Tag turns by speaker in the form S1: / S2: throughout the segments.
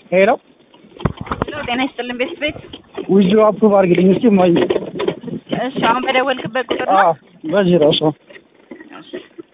S1: ሄሎ
S2: ሄሎ ጤና ይስጥልን ቤት ቤት
S1: ውጁ አፕሩቭ አድርግልኝ እስኪ እማዬ።
S2: እሺ አሁን በደወልክበት ቁጥር
S1: አዎ
S2: ነው
S1: በዚህ ራሱ
S2: እሺ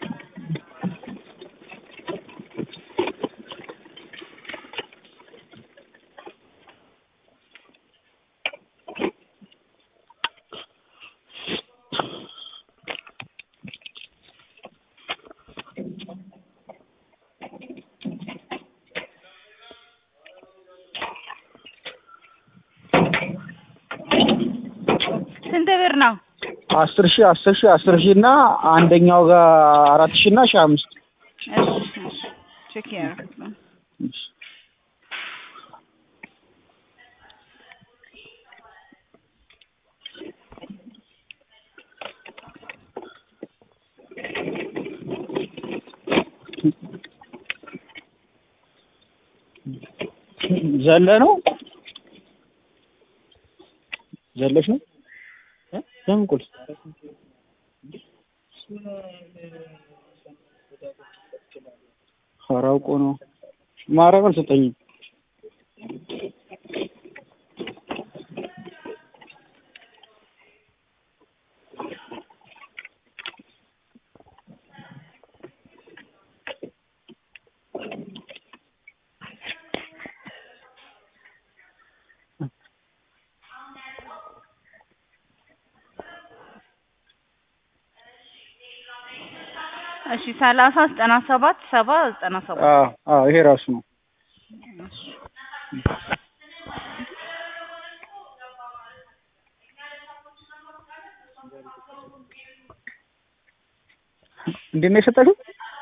S2: ስንት ብር ነው?
S1: አስር ሺህ አስር ሺህ አስር ሺህ እና አንደኛው ጋር አራት ሺህ እና ሺህ አምስት
S2: እሺ እሺ ቼክ ያደረኩት ነው።
S1: ዘለ ነው ዘለሽ ነው እ? ለምን ቁልፍ ኧረ አውቆ ነው ማርያም አልሰጠኝም።
S2: እሺ ሰላሳ ዘጠና ሰባት ሰባ ዘጠና ሰባት
S1: አዎ አዎ ይሄ ራሱ ነው። እንዴት ነው የሰጠሽው?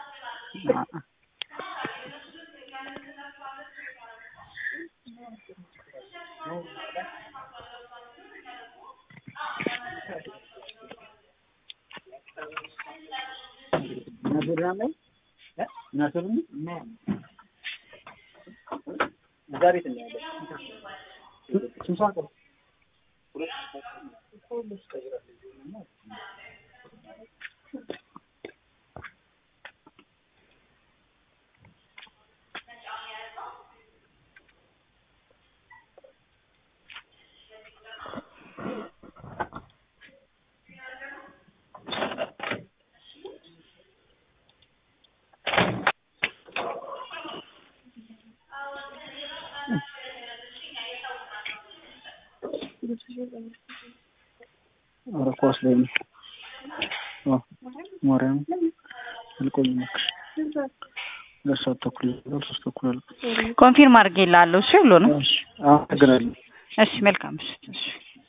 S1: ኧረ ኳስ ላይ ነው። አዎ ማርያም አልቆይም እባክሽ። ሁለት ሰዓት ተኩል ይላል ሶስት ተኩል አለ።
S2: ኮንፊርም አድርጌልሃለሁ። እሺ ብሎ ነው።
S1: እሺ አመሰግናለሁ።
S2: እሺ መልካም ምሽት። እሺ